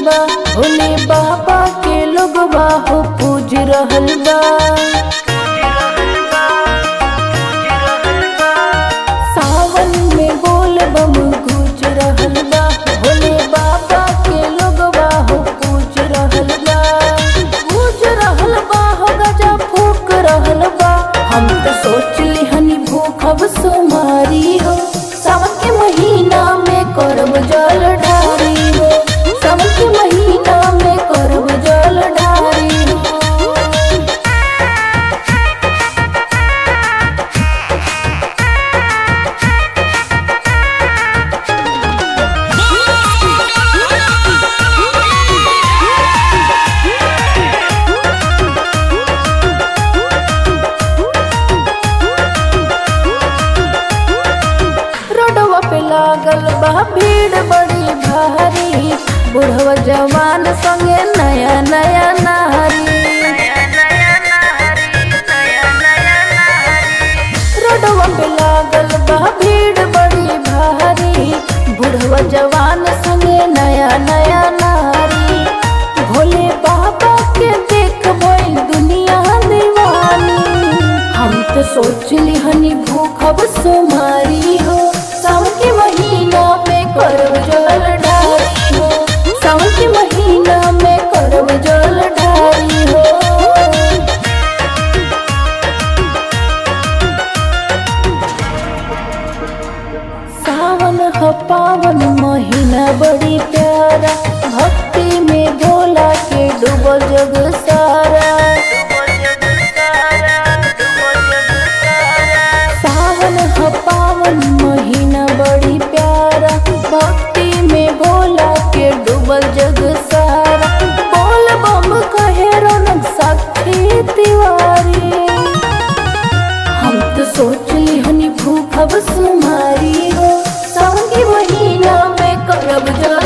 बा भोले बाबा के लोगवा हो पूज रहल बा सावन में बोल बम गूंज रहल बा भोले बाबा के लोगवा हो पूज रहल बा गूंज रहल बा हो गजा फूक रहल बा हम तो सोच लिहनी भूखब सुमारी हो सावन के महीना में करब जल ढारी हो सावन के महीना में करब जल ढारी हो रोडवा पे लागल बा भीड़ बड़ी भारी बुढ़वा जवान संगे नया नया नारी रोडवा पे लागल बा भीड़ बड़ी भारी बुढ़वा जवान संगे नया नया नारी भोले बाबा के देख भइल दुनिया दीवानी हम तो सोच लिहनी भूखब सुमारी हो सावन के महीना में करब जल ढारी हो सावन के महीना में करब जल ढारी हो सावन ह पावन महीना बड़ी प्यारा भक्ति में भोला के डूबल जग सारा सावन ह पावन महीना बड़ी प्यारा भक्ति में भोला के डूबल जग सारा बोल बम कहे रौनक साक्षी तिवारी हम तो सोच लिहनी भूखब सुमारी हो सावन के महीना में करब जल